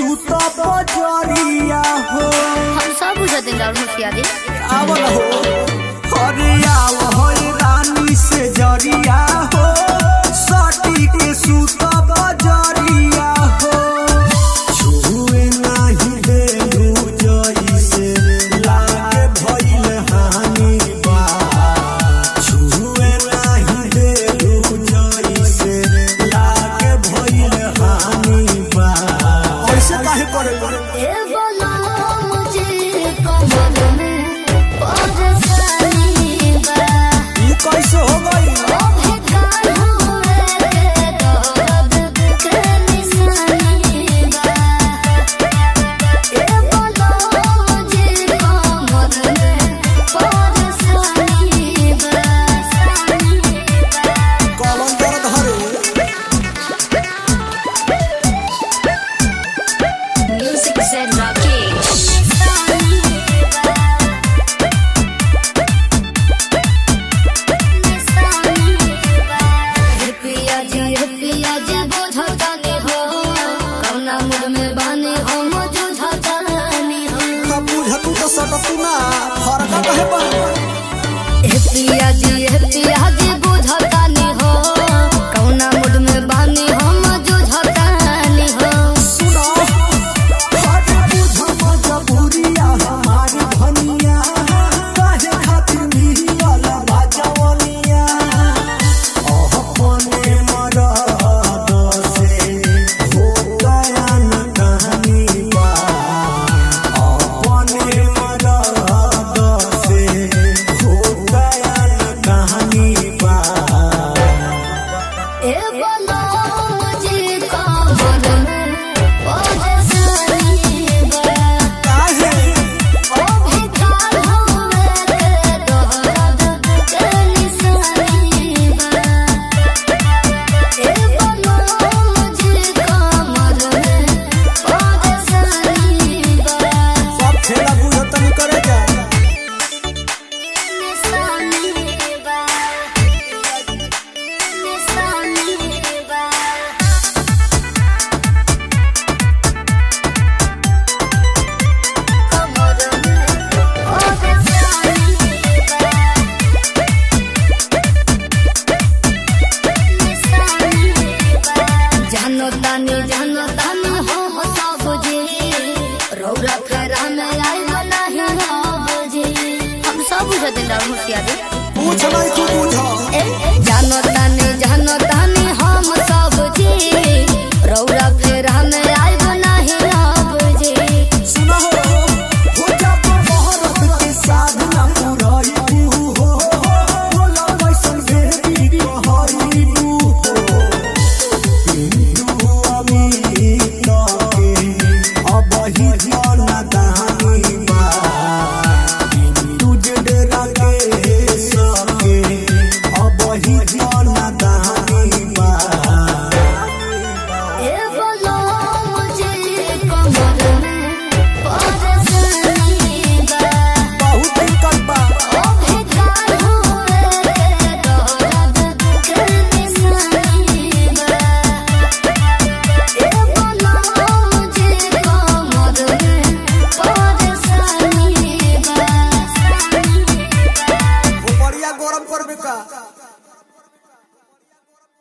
सूत बजरिया हो हम सब बुझते राहुल होशियारी आवल हो अरे आव हो रानी से जरिया हो सटी के सूत बजरिया हो छुए नाही देलू जइसे लागे भइल हानि बा छुए नाही देलू जइसे लागे भइल हानि बा ऐसे काहे करे ए बोला मुझे कमल में परेशानी बा ई कैसे हो गई ओ भेकार हुए के दर्द के निशानी बा ए बोला मुझे कमल में परेशानी बा कलम दर्द हरे Music said Rakesh. पिया जी पिया जी बुझतानी हो कौना मुड में बानी हो मुझुझतानी हो का बुझतू तो सटतू ना फरका कहे बन ए पिया जी ए पिया जी बुझतानी हो कौना मुड में बानी हो मुझुझतानी हो सुनो हट बुझ मजबूरिया हमारी धनिया काहे खातिर मिलल बाजवनिया ओह कोने मरद से हो गया न कहानी बा अपने मरद से हो गया न कहानी बा ए बोलो मुझे कमर में परेशानी बा काहे ओ भिखार हुए के दर्द के निशानी बा ए बोलो मुझे कमर में परेशानी बा सब खेला बुझतन करे जा निशानी बा निशानी बा कमर में परेशानी बा निशानी बा जानो तानी जानो तानी हो हो सब जी रौरा फेरा में आई नहीं हो जी हम सब बुझते राहुल होशियारी पूछ नहीं तू बुझ ए जानो तानी